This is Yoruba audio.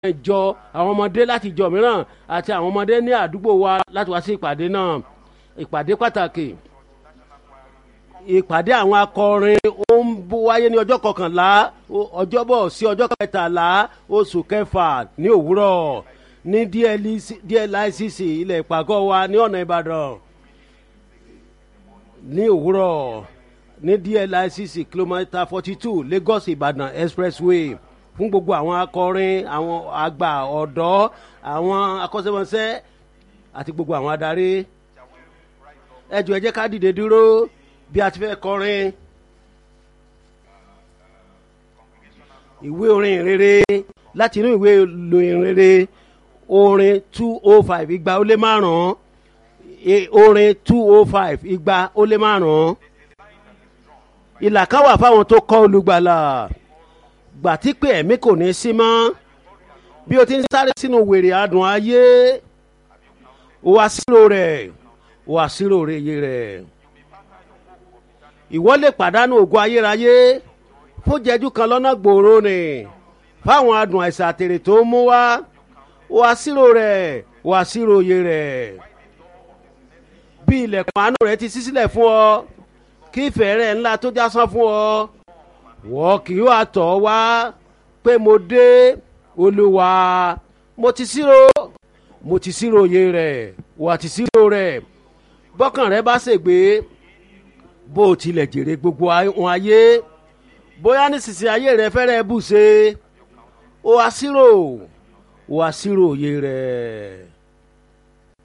ìjọ àwọn ọmọdé láti ìjọ mìíràn àti àwọn ọmọdé ní àdúgbò wa láti wá sí ìpàdé náà ìpàdé pàtàkì ìpàdé àwọn akọrin ó ń wáyé ní ọjọ́ kọkànlá ọjọ́bọ̀ sí ọjọ́ kẹtàlá oṣù kẹfà ní òwúrọ̀ ní dlicc ilẹ̀ ìpàgọ́ wa ní ọ̀nà ìbàdàn ní òwúrọ̀ ní dlicc kìlómítà forty two lagos ìbàdàn expressway fún gbogbo àwọn akọrin àwọn àgbà ọ̀dọ́ àwọn akọ́ṣẹ́mọṣẹ́ àti gbogbo àwọn adarí ẹ jọ̀ọ́ ẹ jẹ́ ká dìde dúró bí a ti fẹ́ kọrin ìwé orin rere láti inú ìwé lóyin rere orin two oh five igba ó lé márùn-ún orin two oh five igba ó lé márùn-ún ìlà kan wà fáwọn tó kọ́ olùgbàlà gbà tí pé ẹ̀mí kò ní sí mọ́ bí o ti ń sáré sínú wèrè adùn ayé o wá sírò rẹ̀ o wá sírò rẹ̀ rẹ̀ ìwọ lè pàdánù ògùn ayérayé fún jẹjú kan lọ́nà gbòòrò ni fáwọn adùn àìsàn àtèrè tó ń mú wá o wá sírò rẹ̀ o wá sírò iye rẹ̀ bí ilẹ̀kùn àánú rẹ̀ ti ṣí sílẹ̀ fún ọ kí ìfẹ́ rẹ̀ ńlá tó jásán fún ọ wọ́n kì yóò àtọ̀ wá pé mo dé olúwa mo ti sírò mo ti sírò iye rẹ̀ wà ti sírò rẹ̀ bọ́kàn rẹ bá ṣègbè bó o tilẹ̀ jèrè gbogbo àwọn ayé bóyá nísinsìnyí ayé rẹ fẹ́rẹ̀ bù ṣe ó wá sírò ó wá sírò iye rẹ̀.